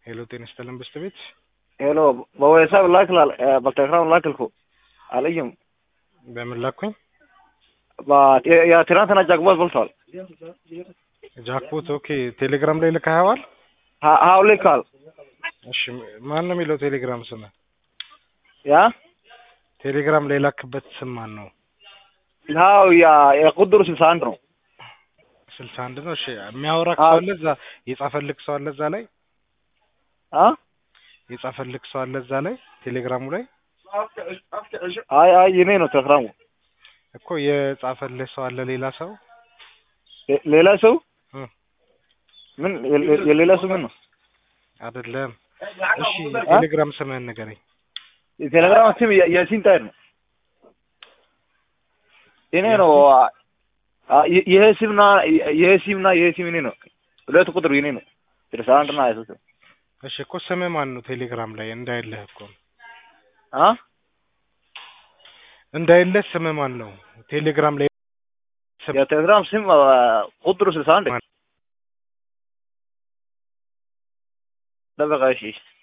ሄሎ ጤና ይስጥልን ብስት ቤት ሄሎ በወይሳብ ላክላል በቴሌግራም ላክልኩ አለይም በምን ላኩኝ? የትናንትና ጃክቦት በልቷል። ጃክፖት ኦኬ። ቴሌግራም ላይ ልከኸዋል? ሀው ልካል እሺ ማን ነው የሚለው ቴሌግራም ስም? ያ ቴሌግራም ላይ ላክበት ስም ማን ነው? ሀው ያ የቁድሩ ስልሳ አንድ ነው። ስልሳ አንድ ነው። እሺ የሚያወራ ሰው አለ እዛ? የጻፈልክ ሰው አለ እዛ ላይ? አ የጻፈልክ ሰው አለ እዛ ላይ ቴሌግራሙ ላይ? አይ አይ የኔ ነው ቴሌግራሙ። እኮ የጻፈልህ ሰው አለ ሌላ ሰው? ሌ- ሌላ ሰው እ ምን የ- የሌላ ሰው ምን ነው? አይደለም። እሺ የቴሌግራም ስምህን ንገረኝ። የቴሌግራም ስም የ- የሲን ታይር ነው። የኔ ነው። አ- ይ- ይሄ ስምና ይሄ ስምና ይሄ ስም የኔ ነው። ሁለት ቁጥር የኔ ነው። ስልሳ አንድ እና ሀያ ሶስት እሺ እኮ ስምህ ማን ነው ቴሌግራም ላይ እንዳይልህ እኮ ነው። አ እንዳይልህ ስምህ ማን ነው ቴሌግራም ላይ ስም የቴሌግራም ስም አ፣ ቁጥሩ ስልሳ አንድ ማን? ደበቃ እሺ